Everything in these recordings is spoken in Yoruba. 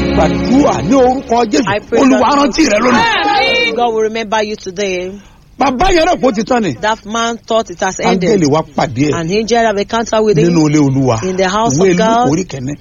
gbàdúrà ní orúkọ jésù I pray olúwa that- rántí rẹ lónìí. God will remember you today. bàbá yẹn náà kò ti tán ni. That man thought it has ended. áńgẹ́lì wa pàdé ẹ̀ An angel have encounter with him. nínú ilé olúwa In the house ìwé of God. ìlú orí kẹ́ni.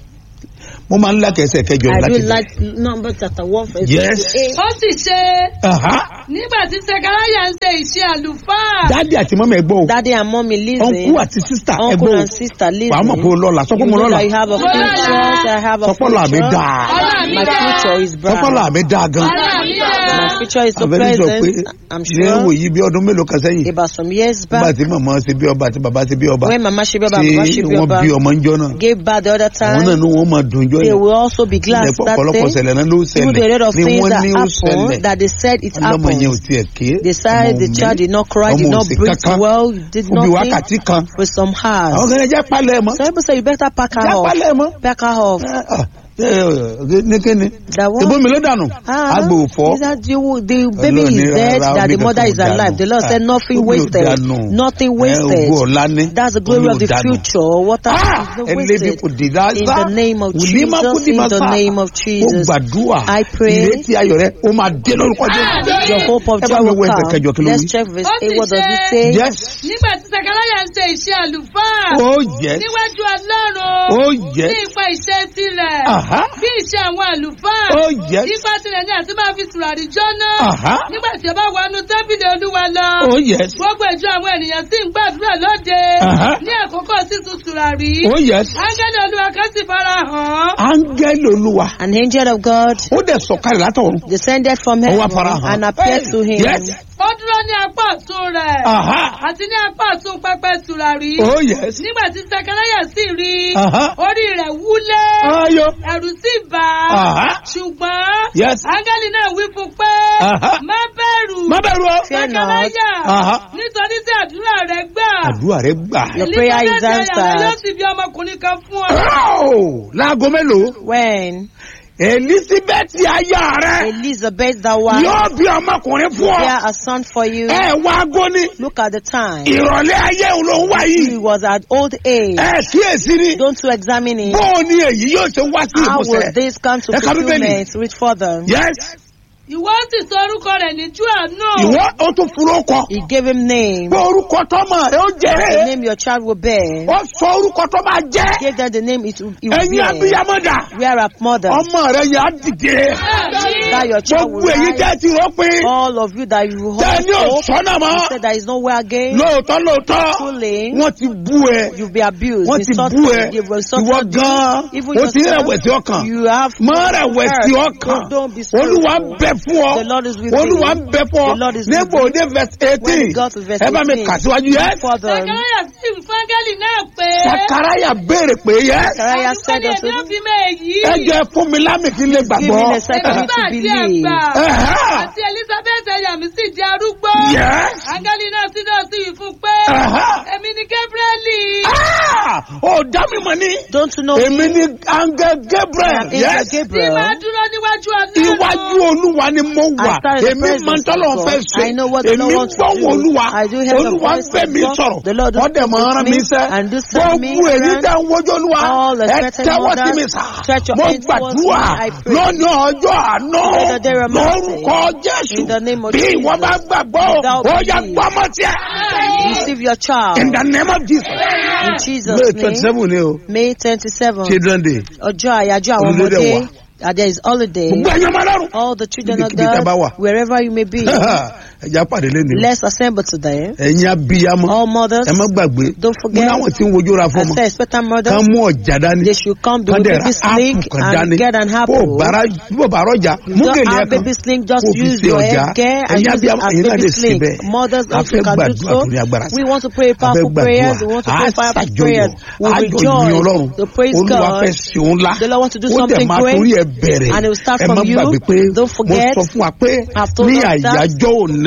mo máa ń lákẹ́sẹ̀ kẹjọ I láti do bẹ̀rẹ̀. like number chapter one verse Yes. 28. ó sì ṣe Aha. nígbà tí sekaraya ń ṣe iṣẹ́ àlùfáà. dáàdi àti mọ́mọ́ ẹ gbọ́ o Daddy and mommy listen. ọ̀nkú àti sísítà ẹ Uncle gbọ́ o and sister listen. wàá mọ̀ pé o lọ́la sọ pé You mo know lọ́la that you have a future. I have a sọpọ́lá mi future. dáa My future is bright. sọpọ́lá mi dáa gan. Ọlá mi dára. My future is so àbẹ̀lẹ̀ sọ pé present. I'm ní ẹ̀wò sure. yìí bí ọdún mélòó kan sẹ́yìn About some years nígbà back, tí màmá ṣe bí ọba àti bàbá ṣe bí ọba when Mama Shibaba, tí Baba wọ́n Shibaba bí ọmọ ń jọ náà gave birth the other àwọn náà time, ni wọ́n máa dùn jọ they yẹn will also be glad ilẹ̀ that ọ̀pọ̀lọpọ̀ day. ṣẹlẹ̀ náà ló Even the rate ṣẹlẹ̀ of ni things wọ́n that ní ó happened, ṣẹlẹ̀ that they said it ọlọ́mọ yẹn ò happened. tiẹ̀ ké They said the ọmọ child did not cry, did ọmọ not òsì breathe kankan well, did ó bí nothing wákàtí kan for some àwọn hours. kan yẹn jẹ́ palẹ̀ mọ́ So people say you better pack her jẹ́ off. palẹ̀ mọ́ Pack her off. Ah, eh, eh, ní kíni That one. ìbomi ló dànù Ah, agbè òfò is that you, the baby Ọlọ́run ní is dead, rárá, that the omi mother kankan is ò dànù. alive. The Lord said Ah, nothing omi ò wasted. dànù. Nothing Eh, wasted. ògo ọ̀la ní That's the glory omi of ò the dànù. future. Water Ah, is not ẹlẹ́bi kò wasted. dé dáadáa In the name of wùlímà kò Jesus, dì in máa the sá name of ó Jesus, gbàdúrà I pray ìrètí ayọ̀ rẹ ó máa dé lórúkọ jésù your hope of ẹ bá joy mi will wo ẹsẹ̀ come. kẹjọ kí ló Let's wí. check verse Ó 8. sì What does it ṣe- say? yes nígbà tí sekaraya ń ṣe iṣẹ́ àlùfáà. oh yes níwájú ọlọ́run. oh ní yes ipa iṣẹ́ tirẹ̀. aha bí iṣẹ́ àwọn àlùfáà. oh yes ipa tirẹ̀ ni àti máa fi tùràrí jóná. aha nígbà tí ó bá wọnú tẹ́bìlì olúwa lọ. oh yes gbogbo ìjọ àwọn ènìyàn sì ń gbàdúrà lóde. Aha. ní àkókò sísun tùràrí. oh yes áńgẹ́lì olúwa kan sì fara hàn. áńgẹ́lì olúwa An angel of God ó dẹ̀ sọ̀kalẹ̀ látọ̀run descended from ó wá heaven fara hàn and appeared to him. yes ó dúró ní apá ọ̀tún rẹ̀. aha àti ní apá ọ̀tún pẹpẹ tùràrí. oh yes nígbà tí sẹkẹrẹyà sì rí i. aha orí rẹ̀ wúlé. ayọ̀ ẹ̀rù sì bà á. aha ṣùgbọ́n yes áńgẹ́lì náà wí fún un pé aha má bẹ̀rù. má bẹ̀rù o Fear not. sẹkẹrẹyà aha nítorí tí àdúrà rẹ̀ gbà. àdúrà rẹ gbà Your prayer is Elizabeth aya rẹ̀ answered. yóò sì bí ọmọkùnrin kan fún ọ. Wow! láago mélòó When elizabeth aya rẹ Elizabeth, the wife, yóò bí ọmọkùnrin fún ọ bear a son for you, ẹ wá agóni look at the time. ìrọ̀lẹ́ ayé òun ló ń wá He yìí was at old age. ẹ kíyèsí ni Don't you examine it? bóò ni èyí yóò ṣe wá sí How will ìmúṣẹ this come to Ẹ ka Bíbélì. fulfillment with further? yes ìwọ sì sọ orúkọ rẹ̀ ní júànù. ìwọ ó tún fúró kọ He gave him name. pé orúkọ tọmọ rẹ ó The jẹ name your child will bear. ó sọ orúkọ tó máa jẹ Gave them the name it will, it will ẹyin bear. abiyamọdà Where are mothers? ọmọ rẹ yà á dìde That your child will gbogbo èyí rise. jẹ ti rọ pé All of you that you tẹ hold ní hope, òsánà mọ you said there is nowhere again. lóòótọ́ lóòótọ́ Truly, wọ́n ti bú ẹ you'll be abused, wọ́n ti insulted, bú ẹ you've ìwọ insulted gan even ó ti yourself. rẹ̀wẹ̀sì ọkàn You have má rẹ̀wẹ̀sì hurt. ọkàn Don't, don't be olúwa sorrowful. bẹ fún The Lord is ọ with olúwa you. bẹ fún ọ The Lord is with nígbà you. òde verse When eighteen we got to verse ẹ bá mi 18, kà síwájú yẹ further, sẹkẹrẹyà sì wí fún áńgẹ́lì náà pé. sakaraya béèrè pé yẹ Zechariah said àdúgbò unto ni èmi ò him, fi mọ èyí. ẹ jẹ fún mi lámì kí n lè Give me gbàgbọ́ the second Nígbà to tí ẹ believe. gbà. Ẹ̀hẹ́. àti elizabeth ẹ̀yà mi sì di arúgbó. Yes. áńgẹ́lì náà sì náà sì wí fún un pé. Ẹ̀hẹ́. èmi ni gabrieli. Ah! ó dá mi mọ̀ ní Don't you know èmi me? ní angel I gabriel am Angel yes tí Gabriel. máa dúró níwájú ọlọ́run. iwájú olúwa ni mo wà I started the èmi presence máa ń tọ́lọ̀ of fẹ́ God. ṣe I know what the èmi Lord wants to gbọ́wọ́ do. olúwa I do hear the olúwa voice fẹ́ of mi God. sọ̀rọ̀ The Lord wọ́n dẹ̀ máa speaks rán with mi me sẹ́ and do send me gbogbo èyí errands. tẹ̀ ń wojú olúwa All the ẹ expected tẹ́wọ́ sí mothers, mi sà stretch your mo hands towards me, gbàdúrà I pray. lónìí ọjọ́ àná Let the day of mercy. lórúkọ jésù In the name of bí ìwọ Jesus. bá gbàgbọ́ Without ó yá belief. gbọ́mọ tiẹ̀ Receive your child. in the name of jesus In Jesus' may twenty name. seven ni o May 27. children day Ọjọ́ àyájọ́ àwọn Olùdé ọmọdé. wà. Uh, there is holiday. gbogbo ẹ̀yàn máa lọ́rùn All the children of Níbikíbi tẹ́ bá wà. God, wherever you may be, ẹ̀já pàdé lẹ́nu let's assemble today. ẹ̀yin abiyamọ All mothers, ẹ má gbàgbé don't mo forget, láwọn tí ń wojú ra I fọmọ say expectant mothers, kán mú ọjà dání they should come, they kán will dẹ̀ ra baby sling áàpù kan and dání get an bó apple. bàrà bó bàrà ọjà mú Don't gèlè have ẹ̀ kan baby sling, just kó fi use ṣe your ọjà head gear and ẹ̀yin use it abiyamọ as ẹ̀yin náà baby lè ṣe sling. bẹ́ẹ̀ Mothers a also fẹ́ can do gbàdúrà so. tó ní agbára sí We want to pray a fẹ́ powerful prayers. We gbàdúrà want to a pray powerful ṣàjọyọ̀ prayers. We ayọ̀ ìyìn ọlọ́run rejoice to praise olúwa God. fẹ́ ṣe òun ńlá The Lord wants to do ó dẹ̀ something máa great torí ẹ̀ bẹ̀rẹ̀ and it will start ẹ from má you. gbàgbé pé Don't mo forget, sọ fún wa pé I've told ní us that àyájọ́ òní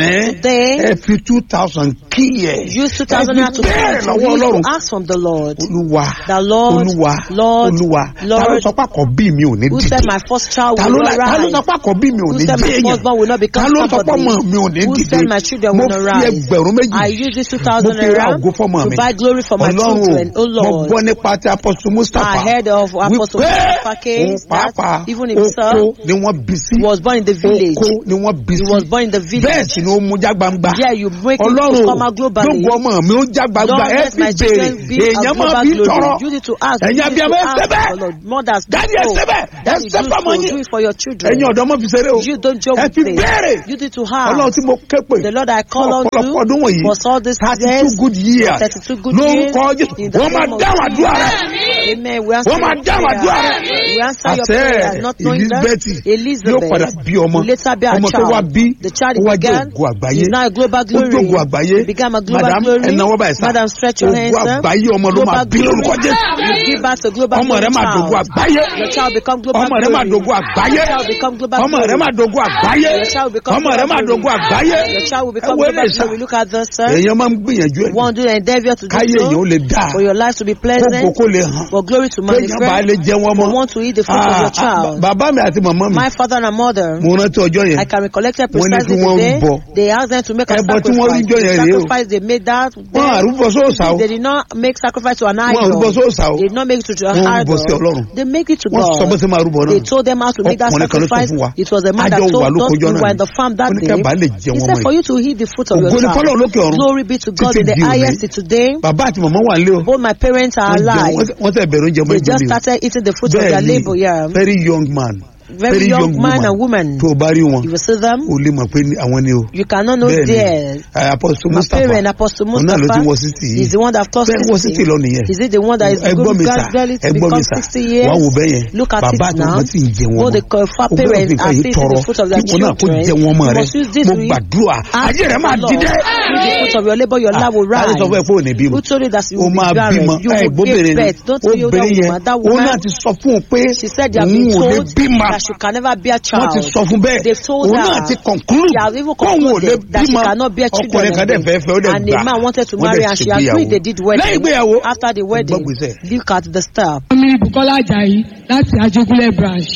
lónìí Today, ẹ fi two thousand kí ẹ use 2000 naira to bẹ́ẹ̀ to lọ́wọ́ use ọlọ́run to ask from the Lord. olúwa The Lord, olúwa Lord, olúwa ta ló Lord, sọ pé àkọ́bí mi ò ní Who dìde said my first child ta will ló not ta ló rise? sọ pé àkọ́bí mi ò Who ní said my jẹ́ firstborn will not èèyàn ta become ló sọ pé somebody? ọmọ mi ò ní Who dìde said my children mo will not fi rise? ẹgbẹ̀rún méjì I use this mo 2000 fi ra naira ògo fọmọ to mi buy glory for my ọlọ́run children. Oh o mo Lord. gbọ́ nípa ti apọ́sù mustapha I heard of Apostle wípé Mustapha case òun pàápàá that even himself oko ni wọ́n bí sí was born in the village. oko ni wọ́n bí He sí was born in the bẹ́ẹ̀ village. sì ni ó mú já gbangba Yeah, you make it ọlọ́run to o come out globally. gbogbo ọmọ mi ó já gbangba Don't ẹ let fi my béèrè children be a èèyàn máa global fi glory. tọrọ Use it to ask. ẹ̀yin Use it abiyamọ to ẹ ask ṣe bẹ́ẹ̀ for Lord. Mothers, Daddy, ẹ do. ṣe bẹ́ẹ̀. Ẹ Daddy, ṣe do fọ́mọ so. yín. Do it for your children. ẹ̀yin ọ̀dọ́ mọ̀ fi ṣeré o You don't joke ẹ with fi it. béèrè You need to have. ọlọ́run tí mo ké pè The Lord I call on ọ̀pọ̀lọpọ̀ ọdún you wọ̀nyí for all these thirty years. two good years 32 good years. lórúkọ Jésù In the wọ́n máa name of dáhùn àdúrà rẹ Amen. We answer wọ́n máa your dáhùn àdúrà prayer. rẹ We answer your àṣẹ prayer. Not knowing that Elizabeth Elizabeth yóò padà bí ọmọ will later be a ọmọ tó wá child. bí The child ó he wá jẹ́ began ògo àgbáyé is now a global ó glory. jẹ́ ògo àgbáyé He became a global madam glory. ẹnáwó báyìí sá Madam, stretch your hands, ògo sir. àgbáyé ọmọ ló máa Global bí lórúkọ glory. Jésù You give back to global ọmọ rẹ glory máa dògo child. àgbáyé Your child become global ọmọ rẹ máa glory. dògo àgbáyé Your child become global ọmọ rẹ glory. máa dògo àgbáyé Your child will become ọmọ rẹ global máa glory. dògo àgbáyé Your child will ẹ become wo global lè sá glory. Look at this, sir. èèyàn máa ń gbìyànjú ẹ One do an endeavor to do káyé èèyàn ó so. lè dáa For your life to be kókò pleasant. kó lè hàn For glory to kéèyàn bá lè manifest. jẹ wọn For mọ want to eat the fruit of your child. bàbá mi àti màmá mi My father and mother. mo rántí ọjọ́ yẹn I can recollect it Wọ́n ní kí precisely wọ́n today. rúbọ. They asked them to make a Ẹbọ tí wọ́n sacrifice. rújọ The yẹn rèé o. sacrifice they made that. wọn then àrùbọ sóòsà o They did not make sacrifice to an wọn idol. àrùbọ sóòsà o They did not make it to Wọ́n an rúbọ sí idol. Ọlọ́run. They make it to wọn sọ bó God. ṣe máa rúbọ They náà told them how to make that Ọkùnrin kan ló sọ sacrifice. fún wa. It was a man Àjọ that wà told us lókojọ́ we náà were in ni. the farm that Ó ní day. kẹ́ bá lè jẹ He wọn said mọ́ for ẹ̀. you to eat the fruit of your Ògo ni fọ́lọ́run child. lókè ọ̀run. Glory be to God Títí in the di òní. highest today. bàbá àti màmá wà nílé o Both my parents are Wọ́n jẹun, alive. wọ́n- wọ́n tẹ̀ bẹ̀rẹ̀ oúnjẹ ọmọ They just ìgbélé o started eating the fruit of their bẹ́ẹ̀ labor. Yeah. ni very young man Very young man and woman. tó o bá rí wọn You will see them. o lè mọ̀ pé ní- àwọn ni o You cannot know bẹ́ẹ̀ ni theirs. ẹ, Apostle My Mustapha parent, Apostle òun náà ló ti Mustapha, wọ sixty is the one that taught bẹ́ẹ̀ wọ 60. sixty lọ nìyẹn Is it the one that is ẹgbọ́n going mi sà gradually to ẹgbọ́n mi become sà 60 years? wàá wò bẹ́ẹ̀ yẹn Look at bàbá it àti now. wọn ti ń jẹ wọn Both the mọ́ far o gbọ́dọ̀ fi parents nǹkan are yìí feeding tọrọ the fruit of their kí wọn náà kó children. jẹ wọn mọ́ You rẹ must use this mo to eat. gbàdúrà Ask ayé rẹ the máa Lord. dídẹ́ Through the fruit of your labor, your love will láti rise. sọ fún ẹ pé ò ní bímọ Who told you that you o will be máa barren? bímọ You ẹ will gbóbìnrin give ni birth. Don't you that obìnrin yẹn woman? That òun woman, náà ti sọ fún un pé she said they have òun been ò lè told bímọ that she can never bear wọ́n ti child. sọ fún bẹ́ẹ̀ They've told òun her náà ti conclude she has even kóun ò lè concluded that she bímọ cannot bear children ọkùnrin kan dẹ̀ again. fẹ́ fẹ́ ó dẹ̀ And gbà a man wanted to wọ́n marry dẹ̀ and she ṣègbéyàwó. agreed they did wedding. lẹ́yìn ìgbéyàwó After the wedding, gbọ́gbèsè. look at the star. mi bukola ajayi láti ajégúnlẹ̀ branch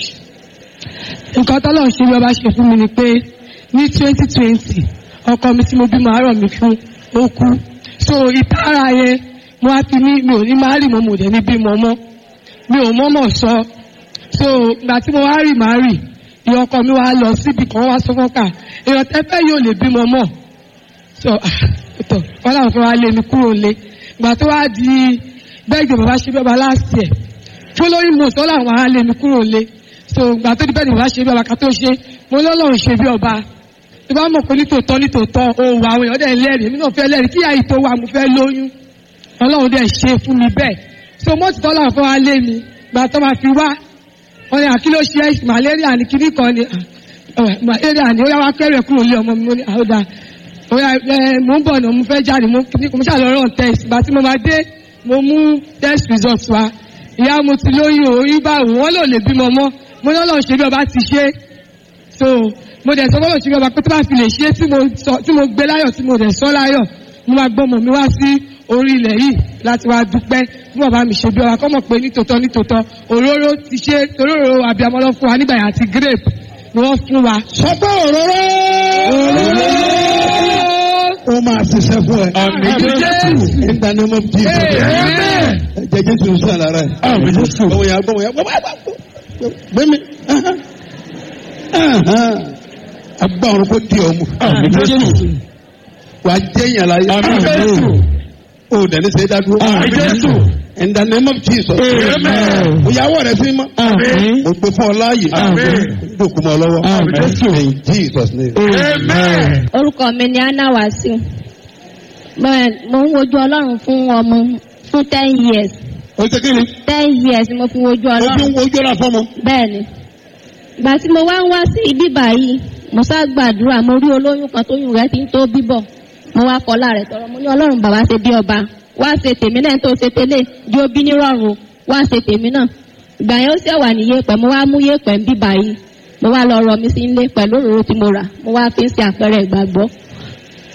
nǹkan tọ́lọ̀ ṣe bí ọba ṣe fún mi ni pé ní twenty twenty ọkọ mi tí mo bímọ àárọ̀ mi fún ó kú so ìtara yẹn mo wá fi ní mi ò ní máa rì mọ́ mo dẹ̀ ní bímọ mọ́ mi ò mọ́mọ́ sọ so ìgbà tí mo wá rì máa rì ìyá ọkọ mi wá lọ síbi kan wá sọ fọ́nkà èèyàn tẹ́fẹ́ yóò lè bímọ mọ́ so tọ wọn làwọn fẹ́ wá lé mi kúrò lé ìgbà tó wá di bẹ́ẹ̀ gbé bàbá ṣe bí ọba last year following month wọn làwọn á lé mi kúrò lé so ìgbà tó di bẹ́ẹ̀ ni bàbá ṣe bí ọba ká tó ṣe mo lọ́lọ́run ṣe bí ọba tó bá mọ̀ pé nítòótọ́ nítòótọ́ òwò àwọn èèyàn dẹ̀ lẹ́rìí èmi náà fẹ́ lẹ́rìí kí àyè tó wà mo fẹ́ lóyún ọlọ́run dẹ̀ ṣe fún mi bẹ́ẹ̀ so mọ́tò tọ́lá fún wa lé mi ìgbà tó máa fi wá wọn ni àkíló ṣe malaria ní kíní kan ni ah, malaria ni ó yá wá kẹ́rẹ̀ kúrò lé ọmọ mi mo ní àhódà oya ẹ mo ń bọ̀ náà mo fẹ́ jáde mo ní mo ṣàlọ́ rán test ìgbà tí mo máa dé mo mú test result wa ìyá mo ti lóyún o oyún báwo wọn lò lè bímọ mọ́ mo ní ọlọ́run ṣe bí ọba ti ṣe so mo dẹ̀ sọ fọlọ́run ṣe bí ọba pé tó bá fi lè ṣe tí mo sọ tí mo gbé láyọ̀ tí mo dẹ̀ sọ láyọ̀ mo máa gbọ́ mọ̀ mi wá sí orí ilẹ̀ yìí láti wá dúpẹ́ fún bàbá mi ṣe bí ọba kọ́ mọ̀ pé nítòótọ́ nítòótọ́ òróró ti ṣe òróró àbíamọ́ lọ fún wa nígbà yẹn àti grape ni wọ́n fún wa. sọ pé òróró ó máa ṣiṣẹ́ fún ẹ. Àmín Jésù. in the name of Jesus. Amen. ẹ̀jẹ̀ jésù ń sọ àlàra ẹ̀. Àmín Jésù. gbọ́wọ́ yà gbọ́wọ́ yà gbọ́wọ́ yà gbẹ́mi. agbá ọ̀run kò di ọmú. Àmín Jésù. wà á jẹ́ yàrá yẹ. Àmín Jésù. o dẹni sẹ dá dúró. Àmín Jésù. in the name of Jesus. Amen. òyàwó rẹ sí mọ́. Àmín. mo gbé fún ọ láàyè. Àmín. dòkú mọ́ ọ lọ́wọ́. Àmín Jésù. in Jesus name. Amen. orúkọ mi ni anna wasiu Bẹ́ẹ̀, mo ń wojú ọlọ́run fún ọmọ fún ten years o ṣe kí ni. ten years ni mo fi wojú o fi ọlọ́run ń wojú ọ̀la fọ́mọ. bẹ́ẹ̀ ni ìgbà tí mo wá ń wá sí ibí báyìí mo sá gbàdúrà mo rí olóyún kan tóyún rẹ̀ ti ń tó bíbọ̀ mo wá kọlá rẹ̀ tọrọ mo ní ọlọ́run bàbá ṣe bí ọba wá ṣe tèmi náà tó ṣe tẹ́lẹ̀ jó bí nírọ̀rùn wá ṣe tèmi náà ìgbà yẹn ó sì wà ní yẹ̀pẹ̀ mo wá mú yẹ̀pẹ̀ ń bí báyìí mo wá lọ rọ mi sí ilé pẹ̀lú òróró tí mo rà mo wá fi ń ṣe àpẹẹrẹ ìgbàgbọ́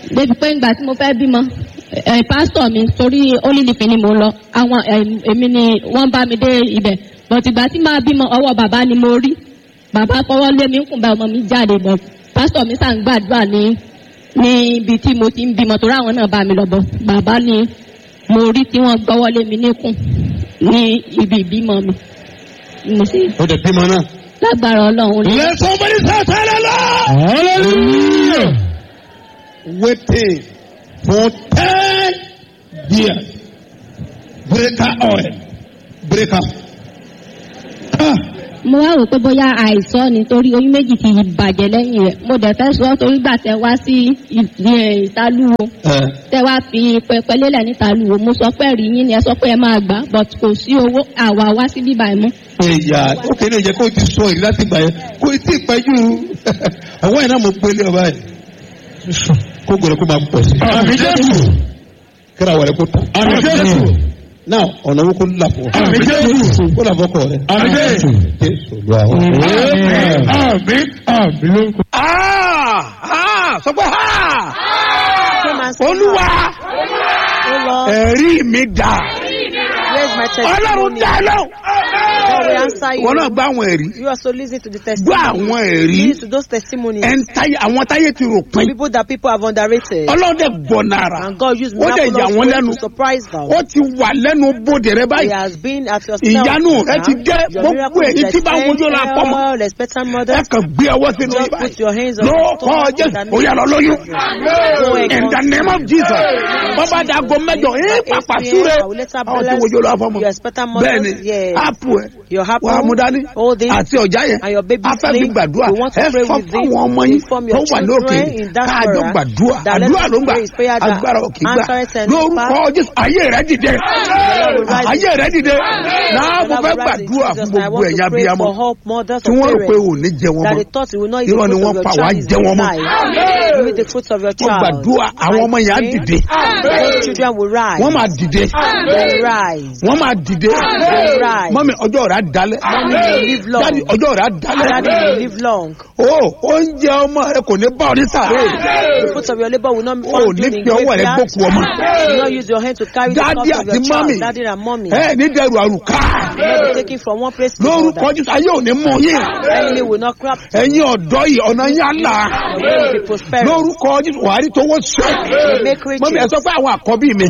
débi pé ìgbà tí mo fẹ́ bímọ ẹ pásítọ̀ mi torí olílìfín ni mò ń lọ àwọn ẹ, èmi ni wọ́n bá mi dé ibẹ̀ bọ̀t ìgbà tí máa bímọ ọwọ́ bàbá ni mo rí bàbá fọwọ́ lé mi ń kùn bá ọmọ mi jáde bọ̀ pásítọ̀ mi sàn gbàdúrà ní ní ibi tí mo ti ń bímọ torí àwọn náà bá mi lọ bọ̀ bàbá ni mo rí tí wọ́n gbọ́wọ́ lé mi níkùn ní ibi ìbímọ mi mo sì ó dẹ̀ bímọ náà. lágbára ọlọ́run ní Let somebody shout hallelujah. Waiting for ten years. Breaker oil. Breaker. Ah, mo wá rò pé bóyá àìsàn ni torí oyún méjì ti bàjẹ́ lẹ́yìn rẹ̀ mo dẹ̀ fẹ́ sọ torí gbà tẹ wá sí ì- ì- ìtàlúwo ẹ tẹ wá fi pẹpẹ lélẹ̀ nítàlúwo mo sọ pé rí yín ni ẹ sọ pé ẹ máa gbà but kò sí owó àwa wá sí bíbá ẹ mọ́. ìyá ó kéde ìjẹ́ kó o ti sọ èyí láti gbà yẹn kó o tí ì pẹ́jù àwọn ẹ̀ náà mo gbélé ọba yẹn kó gbọ́dọ̀ kó máa pọ̀ sí. Àmì Jésù. kíra wẹ̀rẹ̀ kó tán. Àmì Jésù. náà ọ̀nà owó kó là fún ọ. Àmì Jésù. kó là fọkọ rẹ. Àmì Jésù. Jésù lu àwọn. Àmì àmì ló ń kọ́. sọ pé Come and say, olúwa Oh Lord, ẹ̀rí mi dà where's my ọlọ́run testimony? dá lọ. God will answer wọn náà you. gbọ́ àwọn ẹ̀rí You also listen to the gbọ́ testimony. àwọn ẹ̀rí Listen to those testimonies. ẹ̀ ń táyé àwọn táyé ti rò pin People that people have underrated. ọlọ́run dẹ̀ gbọ́ nára And God used ó dẹ̀ yà miraculous wọ́n ways lẹ́nu to surprise them. ó ti wà lẹ́nu bóde rẹ He báyìí has been at your ìyanu rẹ ti dé Your gbogbo miracle èyí is tí bá ń wojú la pọ̀ mọ́ expected. Expectant ẹ mothers. kàn gbé ọwọ́ sínú Just ibà put your hands on ló the kọ́ stone jésù and ó yà lọ lóyún Go and in the name of jesus bọ́bá dàgọ́ mẹ́jọ ẹ pàpà súre I will later àwọn tí bless wojú la pọ̀ mọ́ your expectant bẹ́ẹ̀ ni mothers. Yes. ápù ẹ Your apple, wàá mú dání hold it, àti ọ̀já yẹn and your baby's afẹ́ fi name. gbàdúrà You want to ẹ pray fọ́ with it. fáwọn ọmọ yín Inform tó your wà lókè children in that káàjọ prayer gbàdúrà that let àdúrà us ló ń gbà pray is prayer that agbára òkè gbà answereth and lórúkọ jésù ayé rẹ dìde rise. ayé rẹ dìde náà mo Lord, fẹ́ we rise in gbàdúrà Jesus' fún name. I gbogbo want ẹ̀yà to pray abiyamọ for help mothers tí or wọ́n rò pé parents ò ní jẹ wọn that mọ́ they thought you will not eat Irọ́ the ni fruit wọ́n of pa, your wàá child is jẹ wọn mọ́. life. You eat the fruit of your mo child. gbàdúrà àwọn ọmọ yẹn á I dìde pray Those children will rise. wọ́n máa dìde They will rise. wọ́n máa dìde They will rise. mọ́mi ọjọ́ rẹ̀ á dalẹ̀ Mommy will live long. dáàdi ọjọ́ rẹ̀ á Daddy dalẹ̀ will live long. o oúnjẹ ọmọ rẹ kò ní bá ọ ní sàárè The fruit of your labor will not be o found ní in fi ọwọ́ rẹ graveyard. gbókù ọmọ You will not use your hand to carry the dáàdi cup of àti your mọ́mì child. Daddy and mommy. ẹ ní dẹrù àrùká will not be taken from one place to lórúkọ another. jésù ayé ò ní mú yín Enemy will not crop. ẹ̀yin ọ̀dọ́ yìí ọ̀nà yín á là Your way will be prosperous. lórúkọ jésù wàá rí tówó ṣe You make riches. mọ́mi ẹ sọ pé àwọn àkọ́bí mi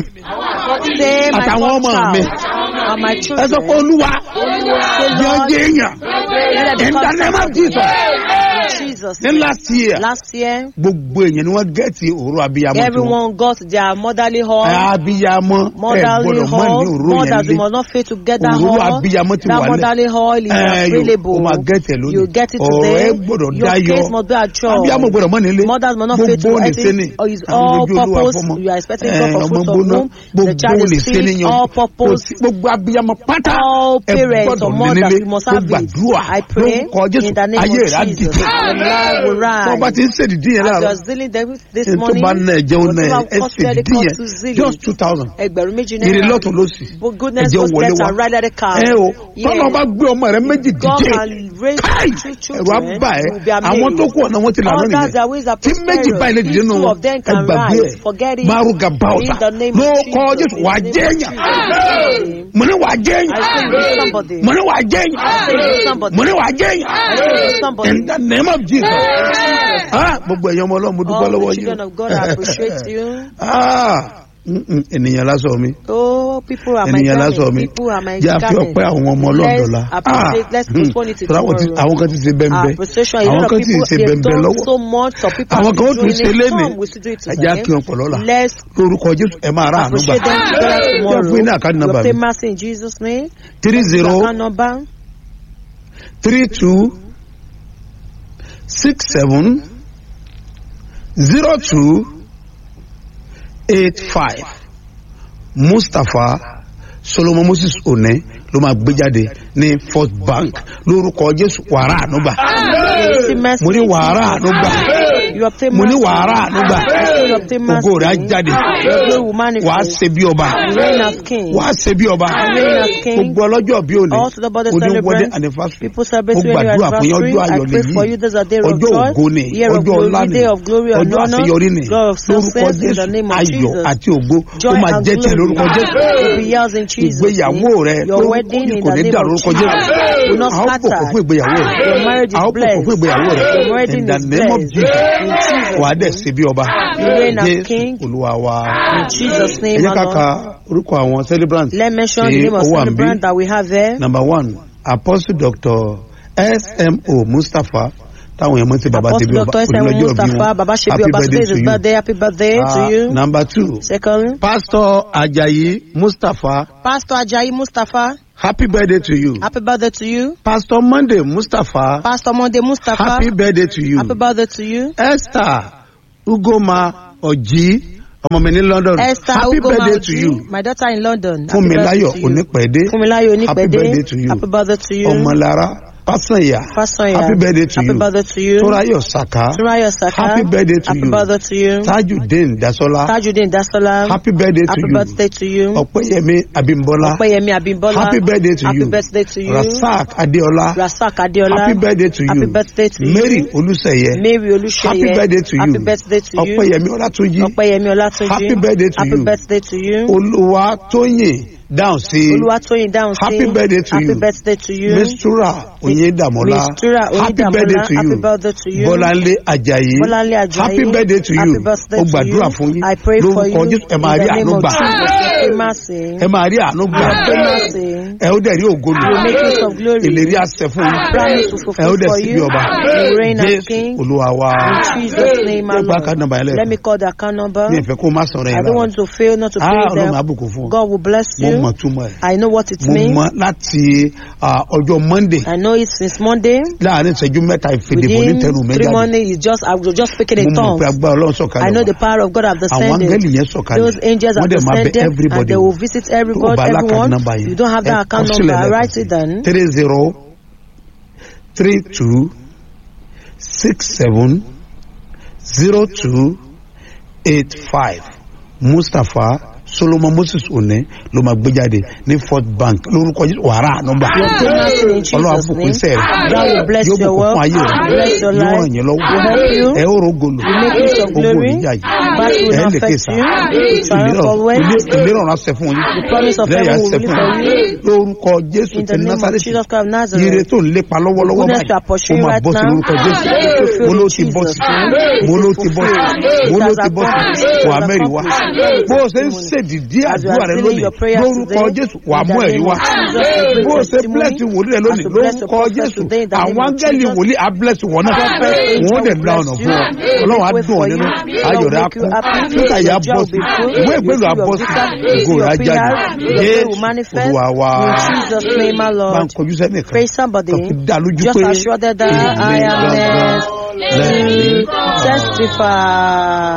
Say my àtàwọn first ọmọ child mi. and my ẹ children. sọ pé olúwa Say, jẹ́ Lord, ọjọ́ èèyàn let them in the become name of somebody. jesus In Jesus. ní last year Last year, gbogbo èèyàn ni wọ́n gẹ̀ẹ́tì òru abiyamọ tiwọn. everyone got their motherly hall. abiyamọ ẹ Motherly gbọ́dọ̀ mọ ní hall, òru mothers, you yẹn lé must not fail to get that òru hall. abiyamọ ti That wà lẹ motherly hall is available. o máa gẹ̀ẹ́tì lónìí You get it ọ̀rọ̀ today. ẹ gbọ́dọ̀ Your dayọ̀ case must be assured. abiyamọ gbọ́dọ̀ mọ nílé Mothers must not fail to gbogbo ní anything. sẹ́ni Or is àwọn all ojú olúwa purpose. fọmọ You are expecting ẹ, God for ọmọ fruit of gbóná womb. The gbogbo child ní is sẹ́ni sick. yan All kò purpose. sí gbogbo abiyamọ pátá All ẹ parents or gbọ́dọ̀ ní mothers, nílé you must tó have it. gbàdúrà I pray lórúkọ jésù in the name ayé of rẹ̀ á Jesus. dìde Your life will tó bá rise. ti ń ṣèdídí yẹn As you láàárọ̀ are zealing them this ẹni tó morning, bá ná ẹ̀jẹ̀ ó ná ẹ̀ whatever ẹ cost credit ṣèdídí cost yẹn to zeal, just two thousand ẹgbẹ̀rún méjì èrè náírà. lọ́tún lọ́sì But goodness ẹ̀jẹ̀ goes wọlé left wá and right at the car. ẹ o Yes. tọ́nà bá gbé ọmọ rẹ méjì God dìde can raise káì two ẹ̀rọ children. abá ẹ You will be amazed. àwọn tó kù ọ̀nà wọn ti là lónìí Others, their ways are tí méjì prosperous. báyìí lè dìde These nù two wọn of them ẹ can gbàgbé rise. ẹ Forget it. maruga bauta In the name ló of kọ Jesus. jésù In wà the name jẹ́ of èèyàn Jesus. mo ní wà jẹ́ I say èèyàn you be somebody. mo ní wà jẹ́ I say you èèyàn be somebody. mo ní wà jẹ́ I say you be èèyàn somebody. in the name of jesus ah gbogbo ẹ̀yàn ọmọ ọlọ́run mo dúpẹ́ All lọ́wọ́ the yín children of God I appreciate you. ah mm, mm, ènìyàn lásán mi Oh, people are my ènìyàn lásán mi garment. People are my jẹ́ àfi garment. ọpẹ́ àwọn ọmọ ọlọ́dọ̀la Let's appreciate, let's postpone it to tọ́lá àwọn tí- tomorrow. àwọn kan ti ṣe bẹ́ńbẹ́ Appreciation. A àwọn lot of kan ti people ṣe they've bẹ́ńbẹ́ done lọ́wọ́ so much. Some people àwọn are kan ó tún doing ṣe it. lénìí Some will still do it ẹ̀já kí today. wọn pọ̀ lọ́la Let's lórúkọ jésù ẹ máa rà àánú gbà appreciate them together Jẹ́ tomorrow. fún yín ní àkáàdì Your nọ́mbà mi famous in Jesus' name. three zero Account number three two six seven zero two eight five mustapha solomon moses one ló máa gbé jáde ní first bank lórúkọ jésù wàrà ànúgbà You receive mercy. mo ní wàrà ànúgbà You obtain mo ní mercy. wàrà ànúgbà reign of Timas. ògo rẹ̀ á jáde Your glory will wàá manifest. ṣe bí ọba You reign as king. wàá ṣe bí ọba reign as king. gbogbo ọlọ́jọ́ bí òní All to the body òní wedding celebrants. anniversary People ó celebrate your gbàdúrà fún yín anniversary. ọjọ́ I ayọ̀ pray for you. lèyí There's a day of ọjọ́ joy, ògo ni year of ọjọ́ ọlá glory, ni day of glory and ọjọ́ honor, àṣeyọrí ni God of lórúkọ success in the jésù name of ayọ̀ Jesus. àti ògo ó Joy máa and jẹ́ tiẹ̀ glory lórúkọ jésù will be yours in Jesus' ìgbéyàwó name. rẹ Your lórúkọ wedding in kò the ní name dà of lórúkọ Jesus jésù will not a ó bùkún scatter. fún ìgbéyàwó rẹ Your marriage a ó is bùkún fún blessed. ìgbéyàwó rẹ Your wedding in the is name of blessed. jesus In Jesus' wà á dẹ̀ name. ṣe bí ọba You reign as jésù king. olúwa wa In Jesus' ẹ name, jẹ́ our ká Lord. ka orúkọ àwọn celebrants Let's mention tí the name of ó wà ń bí. celebrant that we have there. number one apostle doctor smo mustapha táwọn èèyàn mọ̀ sí baba Apostle tẹ̀bí ọba Dr. S.M. onílọ́jọ́ bí Mustafa, wọn Baba Shebi happy Oba, today birthday is to his you birthday. Happy birthday Ah, to you. number two Second, pastor ajayi mustapha Pastor Ajayi Mustafa, happy birthday to you happy birthday to you. pastor monday mustapha Pastor Monday Mustafa, happy birthday to you happy birthday to you. esther ugoma ọjí ọmọ mi ní london Esther happy Ugoma birthday to you Oji, my daughter in London. Happy fúnmiláyọ̀ birthday to you. onípẹ̀dé Funmilayo happy birthday to Onipede, you happy birthday to you. ọmọlára pásányà Fasanya, happy birthday to happy you birthday to you. tóráyọ̀ saka Turayo Saka, happy birthday to happy you birthday to you. tajudeen dasola Tajudeen Dasola, happy birthday to happy you birthday to you. ọpẹ́yẹmí abimbola Opeyemi Abimbola, happy birthday to happy you birthday to you. rasak adeola Rasak Adeola, happy birthday to happy you birthday to mary you. olùsẹ̀yẹ Mary Oluseye, happy birthday to you happy birthday to you. ọpẹ́yẹmí ọlátúnjí Opeyemi Olatunji, Happy birthday to happy you. birthday to you. olúwa tóyìn dáhùn sí Oluwatoyin Down Happy birthday to happy you. birthday to you. mistura oyindamola Mistura happy Oyedamola, birthday to happy you birthday to you. bọ́láńlé ajayi Bọ́láńlé Ajayi, happy birthday to you happy birthday ó to gbàdúrà you. fún yín I pray for you. lórúkọ jésù ẹ máa rí In the name àánú of gbà Jesus, your mercy. ẹ máa rí àánú gbà Your mercy. ẹ ó dẹ̀ rí ògo lò You make use of glory. ìlérí àṣẹ fún yín Promise to ẹ ó fulfill dẹ̀ for sí bí you. ọba You reign as jésù king. olúwa wa In Jesus' name, my ẹ gba account number Lord. yẹn Let me lẹ́ẹ̀kan call the account number. mi ì fẹ́ kó má sọ̀rọ̀ I yẹn don't lára want to fail not to ah pay ọlọ́run them. àbùkù fún ọ God will bless mo you. mọ̀ túmọ̀ ẹ̀ I know what it mo means. mọ̀ láti ah, ọjọ́ monday I know it since Monday. láàrin ìṣẹ́jú mẹ́ta ìfèdèbò ní Within tẹnu mi three jáde months, you just I was just speaking in mo mọ̀ pé tongues. agbára ọlọ́run I sọ̀kalẹ̀ know wá the power of God have àwọn descended. áńgẹ́lì yẹn sọ̀kalẹ̀ Those angels wọ́n have dẹ̀ máa bẹ descended and everybody they wò. will visit tó o everybody, bá alákàtà everyone. nọ́mbà yẹn You don't have ẹ that account kọ sílẹ̀ number. lẹ́ẹ̀kan Write sí. it down. three zero three two six seven zero two eight five mustapha solomon moses one ló máa gbé jáde ní fort bank lórúkọ Jésù wàrà nọ́mbà Your goodness in ọlọ́run Jesus' àbùkún name. iṣẹ́ rẹ̀ God will bless yóò your bùkún work. fún ayé Bless your rẹ̀ yóò life. ràn yín lọ́wọ́ Will help you. ẹ ó rògolo You make use of ogun glory. oníjà yìí Battle will ẹ not lè affect kéṣà you. You triumph always. ìlérò ọ̀run àṣẹ fún yín The promise of lẹ́yìn heaven àṣẹ will fún release for yín you. lórúkọ jésù In ti the name of násàrẹ́tì Jesus Christ of ire Nazareth. tó ń lépa lọ́wọ́lọ́wọ́ Goodness you are báyìí ó pursuing máa right bọ́ sí now. lórúkọ jésù It will fulfill mo ló in ti bọ́ Jesus' sí name. mo It ló is ti bọ́ sí fulfilled. mo It ló has ti bọ́ sí accomplished. wà It has mẹ́rin wá accomplished. bó o ṣe ń ṣèdìdí As you àdúrà are rẹ sealing lónìí your prayers lórúkọ today, jésù wà in mú the ẹ̀rí name wá of Jesus, we bó o bring ṣe testimony. bless wòlíì rẹ As lónìí you bless your lórúkọ prophet jésù today, in the name àwọn of áńgẹ́lì Jesus. wòlíì á bless wọn náà Prophet angel wọn dẹ̀ will la bless ọ̀nà you. fún ọ They ọlọ́run á will wait dùn ọ for nínú you. ayọ̀ Lord rẹ á make you kún happy. nígbà yà Your bọ́ joy will sí be full. ìwé ìgbélú Your àbọ̀ sí visa, ògo your rẹ á jáde PR, your glory jésù will manifest. olúwa wa In Jesus' name, my bá ń Lord. kọjú sẹ́nìkan Praise somebody. kan fi dá lójú Just pé assure that I èmi am gangan next lẹ́rìí to testify.